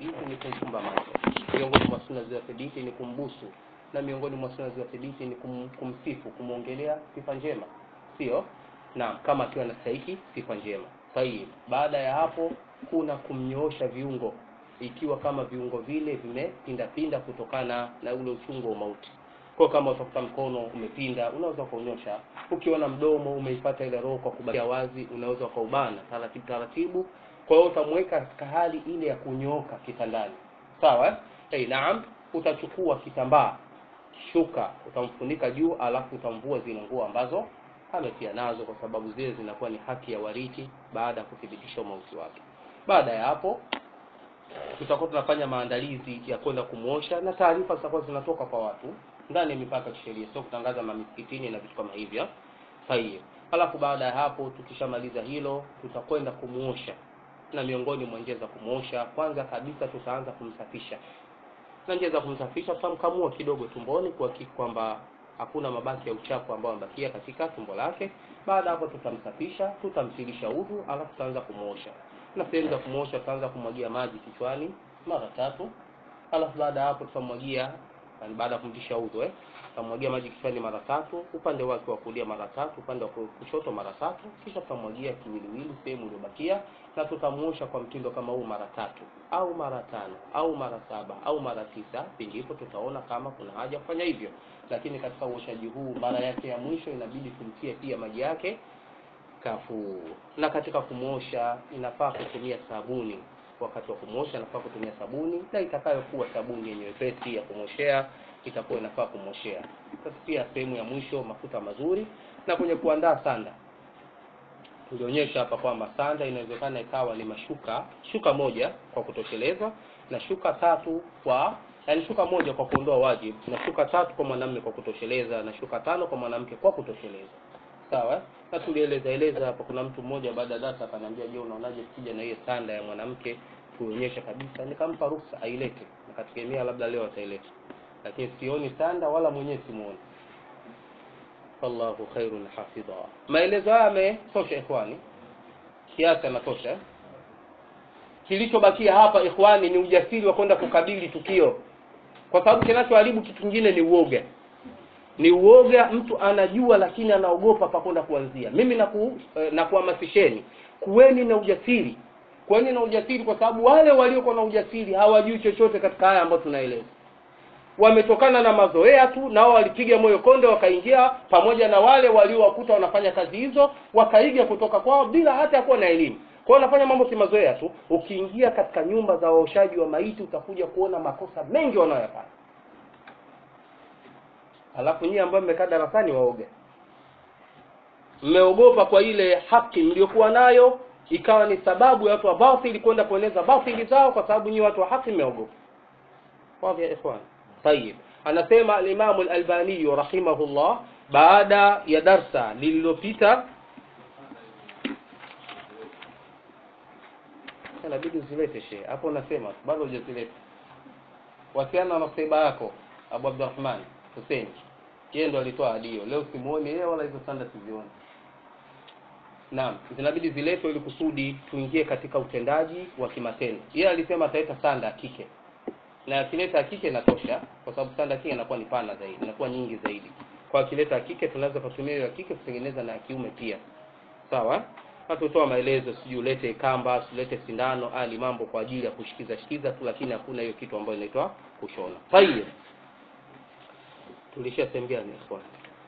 thibiti ni kumfumba macho miongoni mwa sunna zilizothibiti ni kumbusu na miongoni mwa sunna zilizothibiti ni kum, kumsifu kumwongelea sifa njema sio naam kama akiwa anastahiki sifa njema sahihi baada ya hapo kuna kumnyoosha viungo ikiwa kama viungo vile vimepindapinda kutokana na ule uchungu wa mauti kwa kama utakuta mkono umepinda unaweza ukaunyosha ukiona mdomo umeipata ile roho kwa kubakia wazi unaweza ukaubana taratibu taratibu kwa hiyo utamweka katika hali ile ya kunyooka kitandani sawa eh? hey, naam utachukua kitambaa shuka utamfunika juu alafu utamvua zile nguo ambazo ametia nazo kwa sababu zile zinakuwa ni haki ya warithi baada ya kuthibitisha umauti wake baada ya hapo tutakuwa tunafanya maandalizi ya kwenda kumwosha na taarifa zitakuwa zinatoka kwa watu ndani ya mipaka ya kisheria sio kutangaza mamisikitini na vitu kama hivyo sahihi alafu baada ya hapo tukishamaliza hilo tutakwenda kumwosha na miongoni mwa njia za kumwosha kwanza kabisa tutaanza kumsafisha na njia za kumsafisha tutamkamua kidogo tumboni kuhakiki kwamba hakuna mabaki ya uchafu ambao amebakia katika tumbo lake baada hapo tutamsafisha tutamtilisha udhu alafu tutaanza kumwosha na sehemu za kumwosha tutaanza kumwagia maji kichwani mara tatu alafu baada ya hapo tutamwagia yani baada ya kumtisha udhu eh tutamwagia maji kichwani mara tatu upande wake wa kulia mara tatu upande wa kushoto mara tatu kisha tutamwagia kiwiliwili sehemu iliyobakia na tutamuosha kwa mtindo kama huu mara tatu au mara tano au mara saba au mara tisa pingipo tutaona kama kuna haja kufanya hivyo lakini katika uoshaji huu mara yake ya mwisho inabidi tumtie pia maji yake kafuu na katika kumwosha inafaa kutumia sabuni wakati wa kumwosha inafaa kutumia sabuni na itakayokuwa sabuni yenye wepesi ya kumwoshea itakuwa inafaa kumwoshea sasa pia sehemu ya mwisho mafuta mazuri na kwenye kuandaa sanda tulionyesha hapa kwamba sanda inawezekana ikawa ni mashuka shuka moja kwa kutosheleza na shuka tatu kwa yani shuka moja kwa kuondoa wajibu na shuka tatu kwa mwanamume kwa kutosheleza na shuka tano kwa mwanamke kwa kutosheleza sawa na tulieleza eleza hapa kuna mtu mmoja baada ya darasa akaniambia je unaonaje tukija na hiyo sanda ya mwanamke tuonyeshe kabisa nikampa ruhusa ailete nikategemea labda leo ataileta lakini sioni sanda wala mwenyewe simuoni wallahu khairun hafidha maelezo haya yametosha ikhwani kiasi yanatosha kilichobakia hapa ikhwani ni ujasiri wa kwenda kukabili tukio kwa sababu kinachoharibu kitu kingine ni uoga ni uoga mtu anajua lakini anaogopa pa kwenda kuanzia mimi naku, eh, nakuhamasisheni kuweni na ujasiri kuweni na ujasiri kwa sababu wale waliokuwa na ujasiri hawajui chochote katika haya ambayo tunaeleza wametokana na mazoea tu nao walipiga moyo konde wakaingia pamoja na wale waliowakuta wanafanya kazi hizo wakaiga kutoka kwao bila hata ya kuwa na elimu kwao wanafanya mambo kimazoea tu ukiingia katika nyumba za waoshaji wa maiti utakuja kuona makosa mengi wanayoyafanya alafu nyie ambao mmekaa darasani waoga mmeogopa kwa ile haki mliokuwa nayo ikawa ni sababu ya watu wa batili kwenda kueneza batili zao kwa sababu nyie watu wa haki mmeogopa wazi ya ikhwan tayib anasema alimamu alalbaniyu rahimahullah baada ya darsa lililopita inabidi uzilete she hapo unasema bado hujazileta wasiana na saiba yako abu abdurahman hussein yeye ndo alitoa adio leo simuoni yeye wala hizo sanda sizioni naam zinabidi ziletwe ili kusudi tuingie katika utendaji wa kimatendo yeye alisema ataleta sanda ya kike na akileta kike inatosha kwa sababu sanda kike inakuwa ni pana zaidi inakuwa nyingi zaidi kwa akileta kike tunaweza kutumia ya kike kutengeneza na ya kiume pia sawa hatutoa maelezo sijui ulete kamba ulete sindano ali mambo kwa ajili ya kushikiza shikiza tu lakini hakuna hiyo kitu ambayo inaitwa kushona tayeb tulishia sehemu gani ikhwan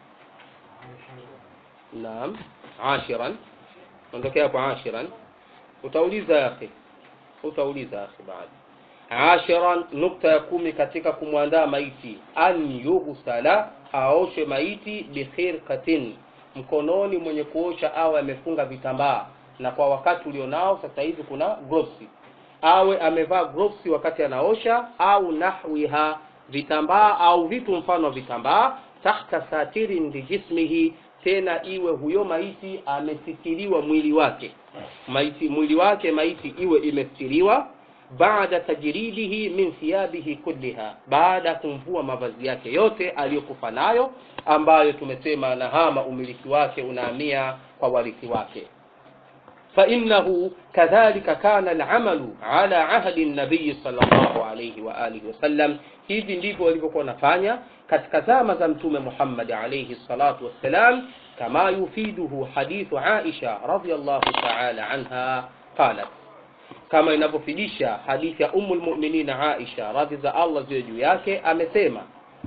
naam ashiran ondokea hapo ashiran utauliza akhi utauliza akhi baada ashiran nukta ya kumi katika kumwandaa maiti an yughsala aoshe maiti bikhirqatin mkononi mwenye kuosha awe amefunga vitambaa na kwa wakati ulionao sasa hivi kuna gloves awe amevaa gloves wakati anaosha au nahwiha vitambaa au vitu mfano wa vitambaa tahta satirin lijismihi tena iwe huyo maiti amesitiriwa mwili wake maiti mwili wake maiti iwe imestiriwa baada tajridihi min thiyabihi kulliha baada ya kumvua mavazi yake yote aliyokufa nayo ambayo tumesema nahama umiliki wake unahamia kwa warithi wake فإنه كذلك كان العمل على عهد النبي صلى الله عليه وآله وسلم hivi ndivyo walivyokuwa wanafanya katika zama za mtume Muhammad alayhi salatu wassalam kama yufiduhu hadithu Aisha radhiyallahu ta'ala anha qalat kama inavyofidisha hadithi ya Ummul Mu'minin Aisha radhi za Allah ziwe juu yake amesema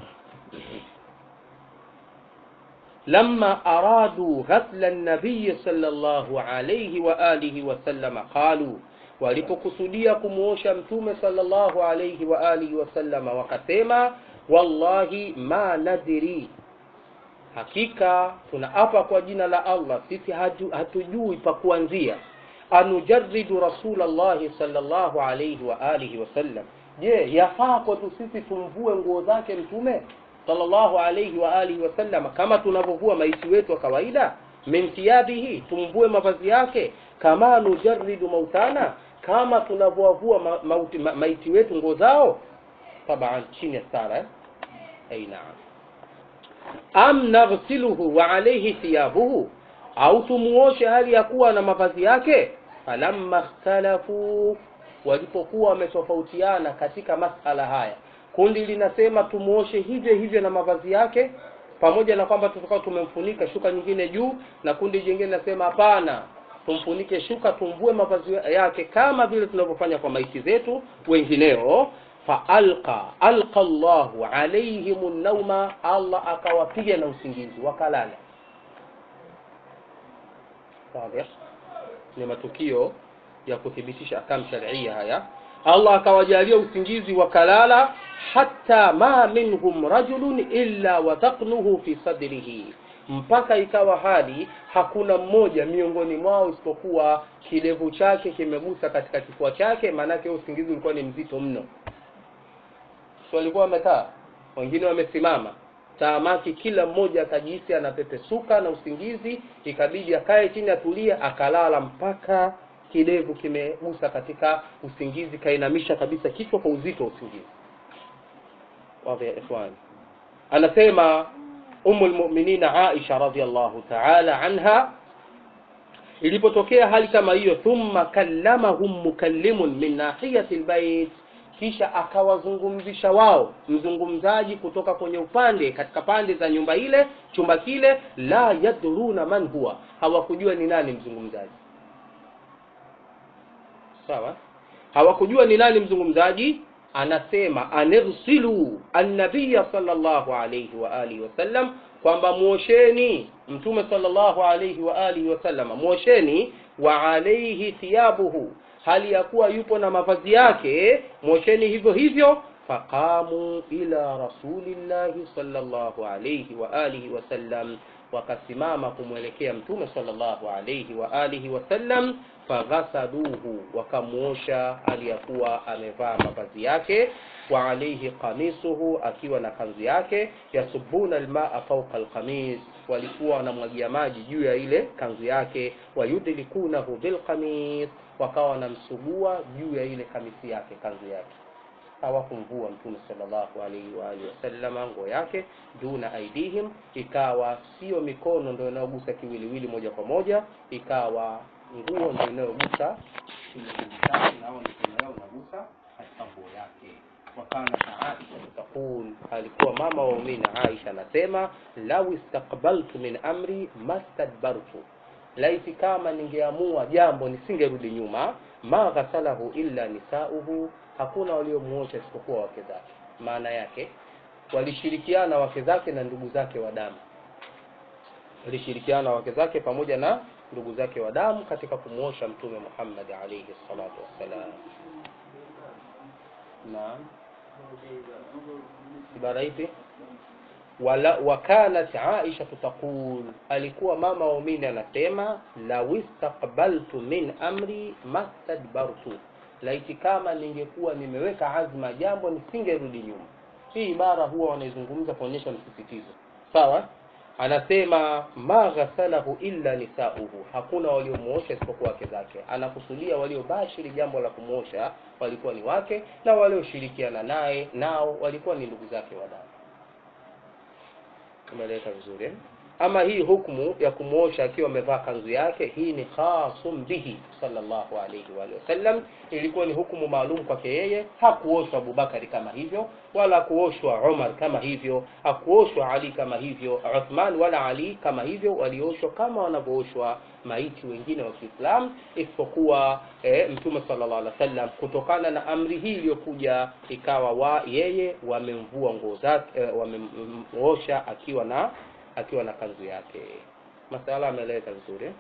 لما أرادوا غسل النبي صلى الله عليه وآله وسلم قالوا walipokusudia kumuosha mtume sallallahu alayhi wa alihi wasallama wakasema wallahi ma nadiri hakika tunaapa kwa jina la allah sisi hatu, hatujui pa kuanzia anujaridu rasulallahi sallallahu alayhi wa alihi wasallam je yafaa kwetu sisi tumvue nguo zake mtume sallallahu alayhi wa alihi wasallam kama tunavyovua maiti wetu wa kawaida min thiyabihi tumvue mavazi yake kama nujaridu mautana kama tunavyowavua ma, mauti, ma, maiti wetu nguo zao taban chini ya sara eh? ay naam am naghsiluhu wa alayhi thiyabuhu au tumuoshe hali ya kuwa na mavazi yake falamma ikhtalafu walipokuwa wametofautiana katika masala haya kundi linasema tumuoshe hivyo hivyo na mavazi yake pamoja na kwamba tutakuwa tumemfunika shuka nyingine juu na kundi jingine linasema hapana tumfunike shuka tumvue mavazi yake kama vile tunavyofanya kwa maiti zetu wengineo faalqa alqa llahu alaihim nauma allah akawapiga na usingizi wakalala Wazi? ni matukio ya kuthibitisha ahkam sharia haya allah akawajalia usingizi wakalala hatta ma minhum rajulun illa wadhaqnuhu fi sadrihi mpaka ikawa hali hakuna mmoja miongoni mwao isipokuwa kidevu chake kimegusa katika kifua chake maanake usingizi ulikuwa ni mzito mno so walikuwa wamekaa wengine wamesimama taamaki kila mmoja akajihisi anapepesuka na usingizi ikabidi akae chini atulie akalala mpaka kidevu kimegusa katika usingizi kainamisha kabisa kichwa kwa uzito wa usingizi wadhi ya ikhwani anasema umu lmuminina aisha radiallahu taala anha ilipotokea hali kama hiyo thumma kallamahum mukallimun min nahiyati lbait kisha akawazungumzisha wao mzungumzaji kutoka kwenye upande katika pande za nyumba ile chumba kile la yadruna man huwa hawakujua ni nani mzungumzaji sawa hawakujua ni nani mzungumzaji anasema anirsilu annabiya sallallahu alayhi wa alihi wasallam kwamba mwosheni mtume sallallahu alayhi wa alihi wasallam mwosheni wa alayhi thiyabuhu hali ya kuwa yupo na mavazi yake mwosheni hivyo hivyo faqamu ila rasulillahi sallallahu alayhi wa alihi wasallam wakasimama kumwelekea mtume sallallahu alayhi wa alihi wasallam faghasaluhu wakamuosha aliyakuwa amevaa mavazi yake wa alayhi qamisuhu akiwa na kanzu yake yasubuna almaa fawqa alqamis walikuwa wanamwagia maji juu ya ile kanzu yake wayudlikunahu bilqamis wakawa wanamsugua juu ya ile kamisi yake kanzu yake hawakumvua mtume sallallahu alaihi wa alihi wasallama nguo yake duna aidihim ikawa sio mikono ndio inayogusa kiwiliwili moja kwa moja ikawa nguo ndio inayogusa nao mikono yao inagusa katika nguo yake wakana aisha taqul alikuwa mama wa umini aisha anasema lau istaqbaltu min amri mastadbartu laiti kama ningeamua jambo nisingerudi nyuma ma ghasalahu illa nisauhu hakuna waliomuosha isipokuwa wake zake maana yake walishirikiana wake zake na ndugu zake wa damu walishirikiana wake zake pamoja na ndugu zake wa damu katika kumuosha mtume Muhammad alayhi salatu wassalam naam ibara ipi wala wakanat aisha taqul alikuwa mama waumini anasema law istaqbaltu min amri mastadbartu laiti kama ningekuwa nimeweka azma jambo nisingerudi nyuma hii ibara huwa wanaizungumza kuonyesha msisitizo sawa anasema ma ghasalahu illa nisauhu hakuna waliomuosha isipokuwa wake zake anakusudia waliobashiri jambo la kumuosha walikuwa ni wake na walioshirikiana naye nao walikuwa ni ndugu zake wa damu umeeleweka vizuri eh? ama hii hukmu ya kumwosha akiwa amevaa kanzu yake hii ni khasum bihi sallallahu alayhi wa sallam ilikuwa ni hukumu maalum kwake yeye hakuoshwa abubakari kama hivyo wala hakuoshwa umar kama hivyo hakuoshwa ali kama hivyo uthman wala ali kama hivyo walioshwa kama wanavyooshwa maiti wengine wa kiislam isipokuwa e, mtume sallallahu alaihi wasallam kutokana na amri hii iliyokuja ikawa wa yeye wamemvua nguo zake e, wamemosha akiwa na akiwa na kanzu yake masala ameeleza vizuri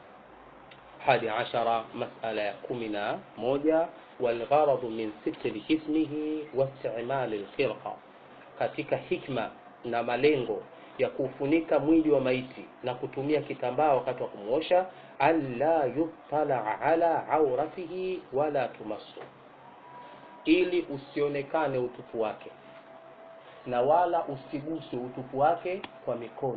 hadi ashara masala ya kumi na moja walgharadu min sitri jismihi wastimali lkhirqa katika hikma na malengo ya kufunika mwili wa maiti na kutumia kitambaa wakati wa kumwosha alla yutala ala auratihi wala tumassu ili usionekane utupu wake na wala usiguse utupu wake kwa mikono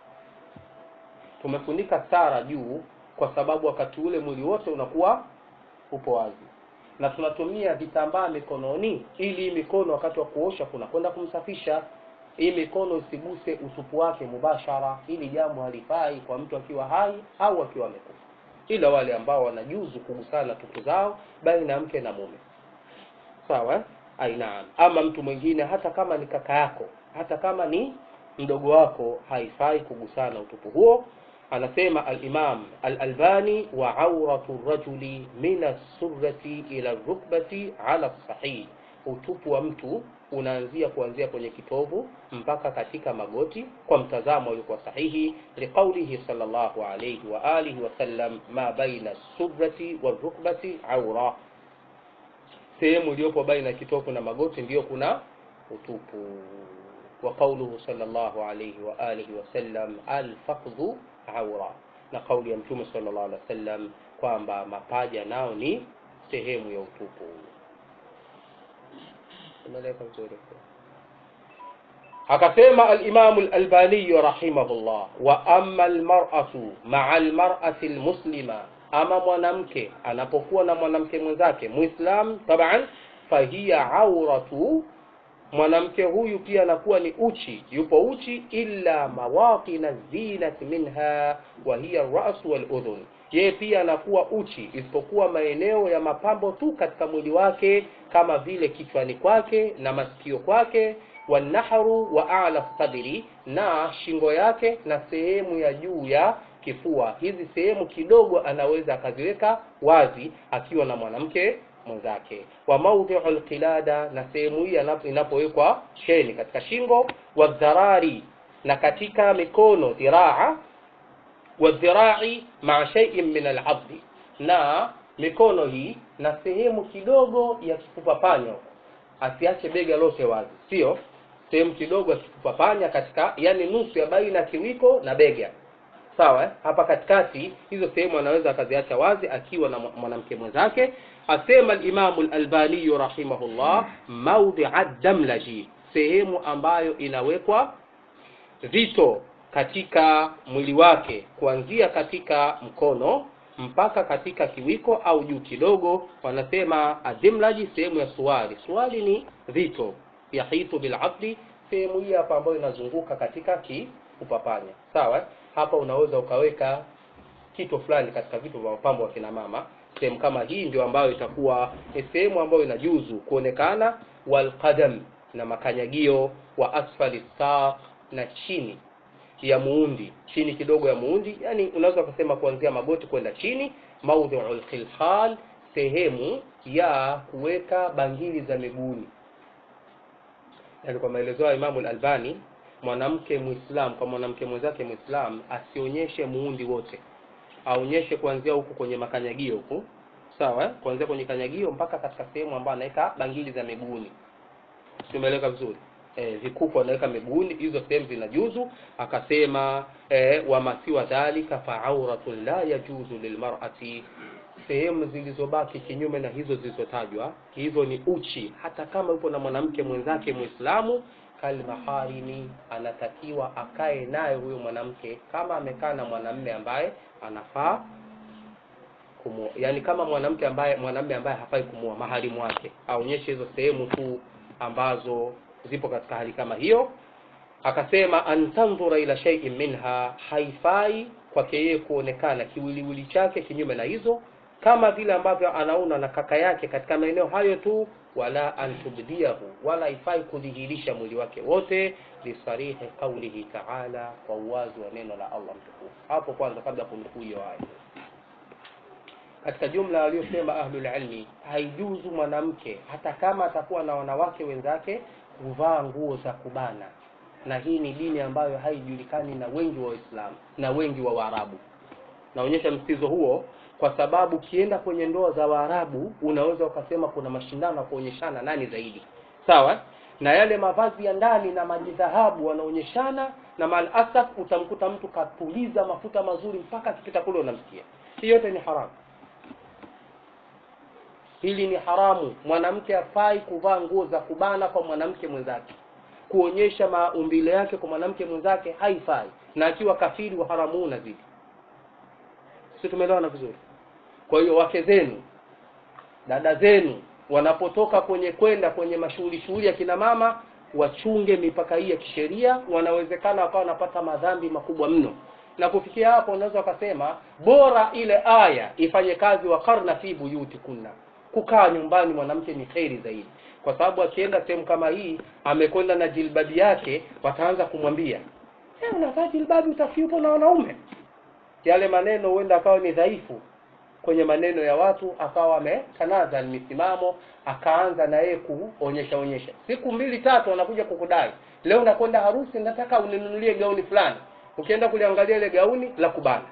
tumefunika stara juu kwa sababu wakati ule mwili wote unakuwa upo wazi na tunatumia vitambaa mikononi ili hii mikono wakati wa kuosha kuna kwenda kumsafisha hii mikono isiguse utupu wake mubashara ili jambo halifai kwa mtu akiwa hai au akiwa amekufa ila wale ambao wanajuzu kugusana tupu zao baina ya mke na mume sawa ainaam ama mtu mwingine hata kama ni kaka yako hata kama ni mdogo wako haifai kugusana utupu huo anasema al-Imam al-Albani wa awratu rajuli min as-surrati ila rukbati ala sahih utupu wa mtu unaanzia kuanzia kwenye kitovu mpaka katika magoti kwa mtazamo uliokuwa sahihi liqaulihi sallallahu alayhi wa alihi wa sallam ma baina surrati wa rukbati awra sehemu iliyopo baina ya kitovu na magoti ndiyo kuna utupu wa qauluhu sallallahu alayhi wa alihi wa sallam alfaqdhu awra na kauli ya mtume sallallahu alaihi wasallam kwamba mapaja nao ni sehemu ya utupu umeeleka vizuri akasema al-Imam al-Albani rahimahullah wa amma al-mar'atu ma'a al-mar'ati al-muslima ama mwanamke anapokuwa na mwanamke mwenzake muislam taban fahiya auratu mwanamke huyu pia anakuwa ni uchi yupo uchi illa mawatina zinat minha wa hiya ar-ra's wal udhun yeye pia anakuwa uchi isipokuwa maeneo ya mapambo tu katika mwili wake kama vile kichwani kwake na masikio kwake wanahru wa a'la sadri na shingo yake na sehemu ya juu ya kifua hizi sehemu kidogo anaweza akaziweka wazi akiwa na mwanamke mwenzake wa maudhi'u alqilada na sehemu hii inapowekwa cheni katika shingo wa dharari na katika mikono dhiraa wa dhirai ma'a shay'in min al'abdi na mikono hii na sehemu kidogo ya kifupa panya asiache bega lote wazi sio sehemu kidogo ya kifupa panya katika yani nusu ya baina kiwiko na bega sawa eh? hapa katikati hizo sehemu anaweza akaziacha wazi akiwa na mwanamke mwenzake asema al-Imam al-Albani rahimahullah mawdi'a damlaji sehemu ambayo inawekwa vito katika mwili wake kuanzia katika mkono mpaka katika kiwiko au juu kidogo wanasema adimlaji sehemu ya suwali suwali ni vito yahitu bilabdi sehemu hii hapa ambayo inazunguka katika kiupapanya sawa hapa unaweza ukaweka kitu fulani katika vitu vya mapambo wa kina mama sehemu kama hii ndio ambayo itakuwa ni sehemu ambayo inajuzu kuonekana walqadam na makanyagio wa asfali saq na chini ya muundi chini kidogo ya muundi yani unaweza kusema kuanzia magoti kwenda chini maudhu'ul khilkhal sehemu ya kuweka bangili za miguuni yani kwa maelezo ya Imam al-Albani mwanamke muislam kwa mwanamke mwenzake muislam asionyeshe muundi wote aonyeshe kuanzia huku kwenye makanyagio huku sawa kuanzia kwenye kanyagio mpaka katika sehemu ambayo anaweka bangili za miguuni tumeeleka vizuri e, vikuku anaweka miguuni hizo sehemu zinajuzu akasema e, wamasiwa dhalika fa'auratun la yajuzu lilmar'ati sehemu zilizobaki kinyume na hizo zilizotajwa hizo ni uchi hata kama yupo na mwanamke mwenzake muislamu kalmaharimi anatakiwa akae naye huyo mwanamke kama amekaa na mwanamme ambaye anafaa kumua yani kama mwanamke ambaye mwanamme ambaye hafai kumua maharimu wake aonyeshe hizo sehemu tu ambazo zipo katika hali kama hiyo akasema an tandhura ila shay'in minha haifai kwake yeye kuonekana kiwiliwili chake kinyume na hizo kama vile ambavyo anaona na kaka yake katika maeneo hayo tu wala an tubdiyahu wala haifai kudhihirisha mwili wake wote lisarihi qaulihi taala kwa uwazi wa neno la Allah mtukufu hapo kwanza kabla kunukuu hiyo aya katika jumla waliosema ahlul ilmi haijuzu mwanamke hata kama atakuwa na wanawake wenzake kuvaa nguo za kubana na hii ni dini ambayo haijulikani na wengi wa Waislamu na wengi wa Waarabu naonyesha msitizo huo kwa sababu ukienda kwenye ndoa za Waarabu unaweza ukasema kuna mashindano ya kuonyeshana nani zaidi sawa na yale mavazi ya ndani na majidhahabu wanaonyeshana na mal asaf utamkuta mtu kapuliza mafuta mazuri mpaka akipita kule unamsikia hii yote ni haramu hili ni haramu mwanamke afai kuvaa nguo za kubana kwa mwanamke mwenzake kuonyesha maumbile yake kwa mwanamke mwenzake haifai na akiwa kafiri wa haramu unazidi si tumeelewana vizuri kwa hiyo wake zenu dada zenu wanapotoka kwenye kwenda kwenye mashughuli shughuli ya kina mama wachunge mipaka hii ya kisheria wanawezekana wakawa wanapata madhambi makubwa mno na kufikia hapo unaweza ukasema bora ile aya ifanye kazi wa karna fi buyuti kunna kukaa nyumbani mwanamke ni kheri zaidi kwa sababu akienda sehemu kama hii amekwenda na jilbabi yake wataanza kumwambia hey, unavaa jilbabi utakiupo na wanaume yale maneno huenda akawa ni dhaifu kwenye maneno ya watu akawa ametanaza misimamo akaanza na yeye kuonyesha onyesha siku mbili tatu anakuja kukudai leo nakwenda harusi nataka uninunulie gauni fulani ukienda kuliangalia ile gauni la kubana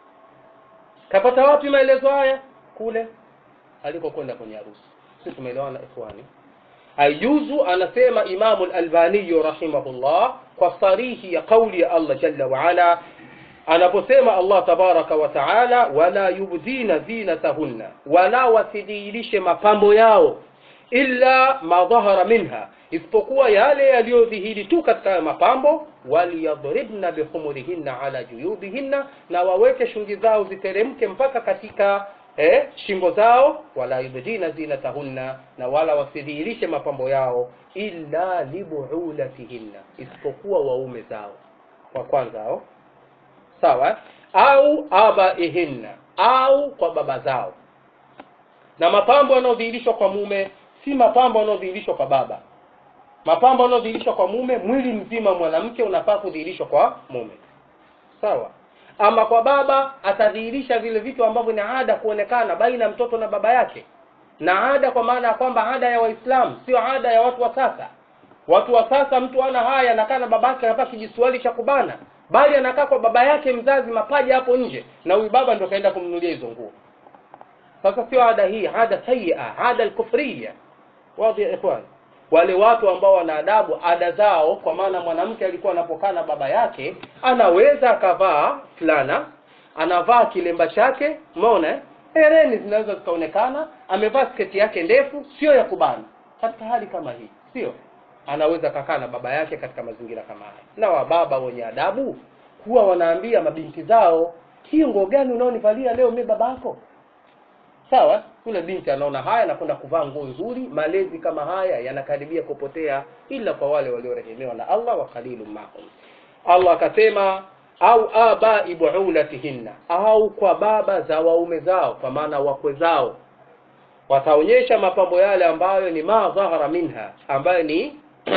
kapata wapi maelezo haya kule alikokwenda kwenye harusi sisi tumeelewana ikhwani aijuzu anasema imamu al-albani rahimahullah kwa sarihi ya kauli ya Allah jalla wa ala anaposema Allah tabaraka wa taala wala yubdina zinatahunna wala wasidhihirishe mapambo yao illa ma dhahara minha isipokuwa yale yaliyodhihiri tu katika mapambo waliyadribna bihumurihinna ala juyubihinna na waweke shungi zao ziteremke mpaka katika eh, shingo zao wala yubdina zinatahunna na wala wasidhihirishe mapambo yao illa libuulatihinna isipokuwa waume zao wa kwanza hao sawa au abaihinna au kwa baba zao na mapambo yanayodhihirishwa kwa mume si mapambo yanayodhihirishwa kwa baba mapambo yanayodhihirishwa kwa mume mwili mzima mwanamke unafaa kudhihirishwa kwa mume sawa ama kwa baba atadhihirisha vile vitu ambavyo ni ada kuonekana baina ya mtoto na baba yake na ada kwa maana ya kwamba ada ya waislamu sio ada ya watu wa sasa watu wa sasa mtu ana haya anakaa na babake anavaa kijisuali cha kubana bali anakaa kwa baba yake mzazi mapaja hapo nje na huyu baba ndio kaenda kumnunulia hizo nguo sasa sio ada hii ada sayia ada alkufriya wadhi ya ikhwan wale watu ambao wana adabu ada zao kwa maana mwanamke alikuwa anapokaa na baba yake anaweza akavaa fulana anavaa kilemba chake umeona hereni zinaweza zikaonekana amevaa sketi yake ndefu sio ya kubana katika hali kama hii sio anaweza kakaa na baba yake katika mazingira kama haya na wababa wenye adabu huwa wanaambia mabinti zao hii nguo gani unaonivalia leo mimi babako sawa yule binti anaona haya anakwenda kuvaa nguo nzuri malezi kama haya yanakaribia kupotea ila kwa wale waliorehemewa na Allah wa qalilun mahum Allah akasema au abai buulatihinna au kwa baba za waume zao kwa maana wakwe zao wataonyesha mapambo yale ambayo ni ma dhahara minha ambayo ni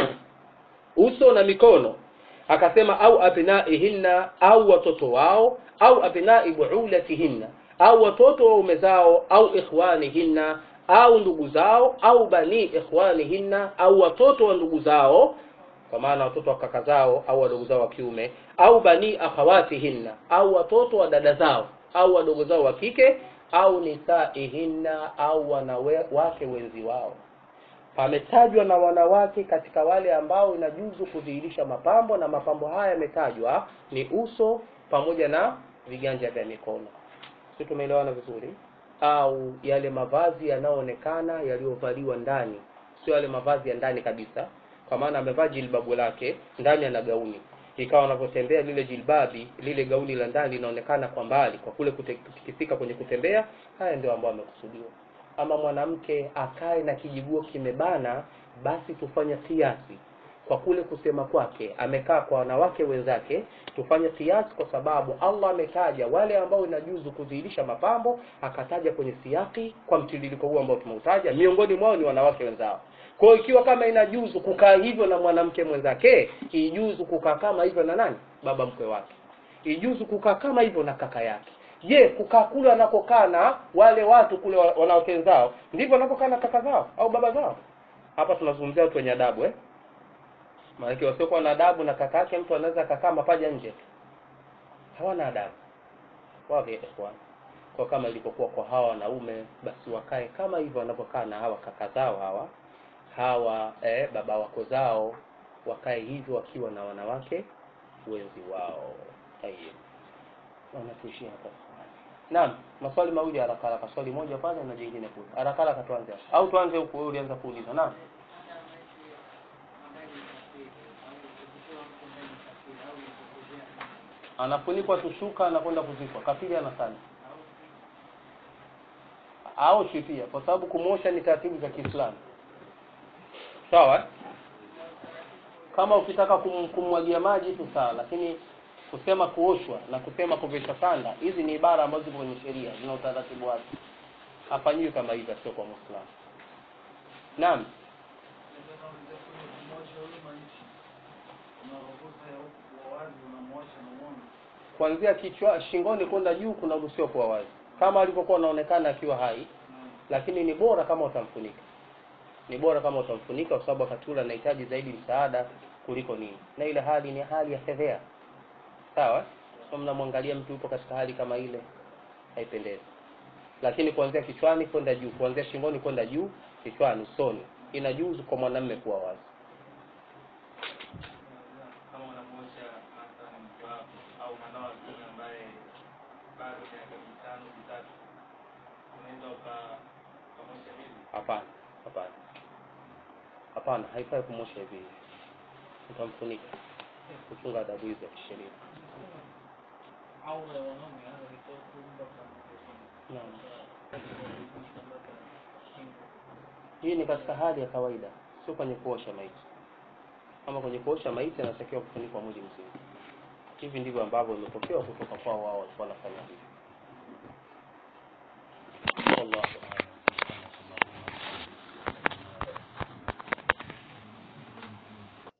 uso na mikono akasema au abnaihinna au watoto wao au abnai buulatihinna au watoto waume zao au ikhwanihinna au ndugu zao au bani ikhwanihinna au watoto wa ndugu zao kwa maana watoto wa kaka zao au wadogo zao wa kiume au bani akhawatihinna au watoto wa dada zao au wadogo zao wa kike au nisaihinna au wanawake wenzi wao pametajwa na wanawake katika wale ambao inajuzu kudhihirisha mapambo na mapambo haya yametajwa ni uso pamoja na viganja vya mikono si tumeelewana vizuri au yale mavazi yanayoonekana yaliyovaliwa ndani sio yale mavazi ya ndani kabisa kwa maana amevaa jilbabu lake ndani ana gauni ikawa anapotembea lile jilbabi lile gauni la ndani linaonekana kwa mbali kwa kule kutikisika kwenye kutembea haya ndio ambayo amekusudiwa ama mwanamke akae na kijiguo kimebana basi tufanye kiasi kwa kule kusema kwake amekaa kwa wanawake wenzake tufanye kiasi kwa sababu allah ametaja wale ambao inajuzu kudhihirisha mapambo akataja kwenye siaki kwa mtiririko huu ambao tumeutaja miongoni mwao ni wanawake wenzao kwa hiyo ikiwa kama inajuzu kukaa hivyo na mwanamke mwenzake ijuzu kukaa kama hivyo na nani baba mkwe wake ijuzu kukaa kama hivyo na kaka yake je kukaa kule wanakokaa na wale watu kule wa- wanawake wenzao ndivyo wanapokaa na kaka zao au baba zao hapa tunazungumzia watu wenye adabu eh maanake wasiokuwa na adabu na kaka yake mtu anaweza akakaa mapaja nje hawana adabu wapi ikhwan kwa kama ilivyokuwa kwa hawa wanaume basi wakae kama hivyo wanavyokaa na hawa kaka zao hawa hawa eh, baba wako zao wakae hivyo wakiwa na wanawake wenzi wao tayeb wanatuishia hapa naam maswali mawili haraka haraka swali moja pale na jingine kule haraka haraka tuanze hapa. au tuanze huku wewe ulianza kuuliza naam anafunikwa tushuka anakwenda kuzikwa kafiri anasali aoshi pia kwa sababu kumwosha ni taratibu za kiislamu sawa eh? kama ukitaka kum, kumwagia maji tu sawa lakini kusema kuoshwa na kusema kuvishwa sanda hizi ni ibara ambazo zipo kwenye sheria zina utaratibu wake hafanyiwi kama hivyo sio kwa muislamu naam kuanzia kichwa shingoni kwenda juu kunaruhusiwa kuwa wazi kama alivyokuwa anaonekana akiwa hai lakini ni bora kama utamfunika ni bora kama utamfunika kwa sababu wakati ule anahitaji zaidi msaada kuliko nini na ile hali ni hali ya fedhea sawa so mnamwangalia mtu yupo katika hali kama ile haipendezi lakini kuanzia kichwani kwenda juu kuanzia shingoni kwenda juu kichwani usoni inajuzu kwa mwanamume kuwa wazi kama unamwosha mathalan mke wako au mwanao wa kiume ambaye bado miaka mitano mitatu unaweza uka- ukamwosha hivi hapana hapana hapana haifai kumwosha hivi hivi utamfunika kuchunga adabu hizo za kisheria aura ya wanaume hasa kitofu mpaka Naam. mpaka shingo. hii ni katika hali ya kawaida sio kwenye kuosha maiti kama kwenye kuosha maiti anatakiwa kufunikwa mwili mzima hivi ndivyo ambavyo imepokewa kutoka kwao wao walikuwa wanafanya hivi